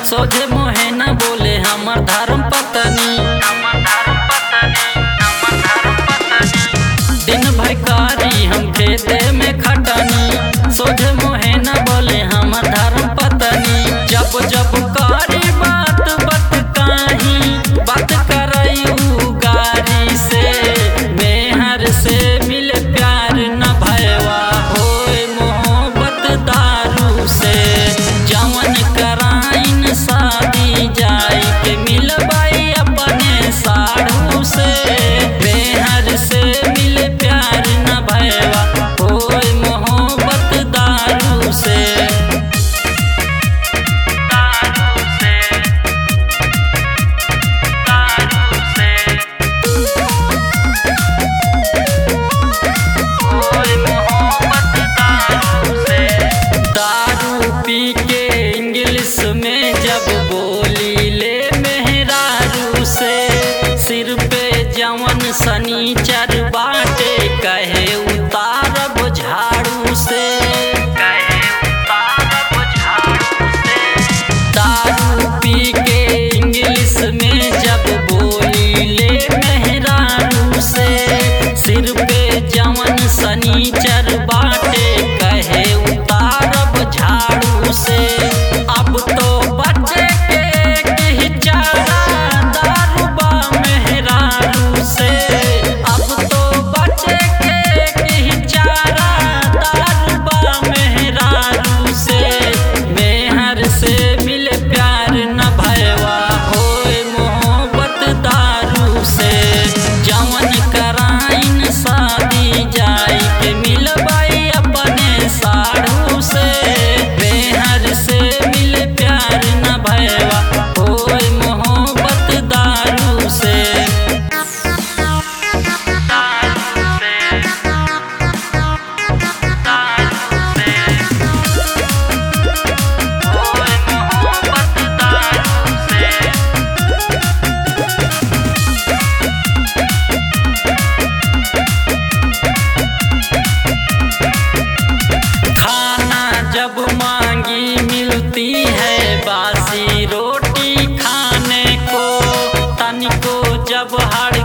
सोझे मोहे न बोले हमर धर्म पत्नी दिन भर कारी हम खेते में खटनी सोझे मोहे न बोले हमर धर्म पत्नी जब जब कारी बात बत काही बात करई उ गारी से मेहर से मिले प्यार न भयवा होए मोहब्बत दारू से जवन कराइन शादी जाई के मिलबाई अपने साढ़ू से मेहर से मिले प्यार न भयवा होए मोहब्बत दारू से दारू से दारू से होए मोहब्बत दारू से दारू पी के इंग्लिश में जब बोली ले मेहरारू से सिर पे जवन सनीचर बाटे कहे उतारब झाड़ू से कहे उतारब झाड़ू से दारू पी के इंग्लिश में जब बोली ले मेहरारू से सिर पे जवन सनीचर बाटे कहे उतारब झाड़ू से अब तो बच्चे के ही चारा दारूबा मेहरारू से अब तो बच्चे के ही चारा दारूबा मेहरारू से मेहर से मिले प्यार न भयवा होए मोहब्बत दारू से जवन कराइन शादी जाई के मिलबाई अपने साढ़ू से मेहर से मिले प्यार न भयवा होए मोहब्बत दारू से दारू से दारू से होए मोहब्बत दारू से खाना जब मांगी मिलती है बासी रोटी खाने को तनिको जब हर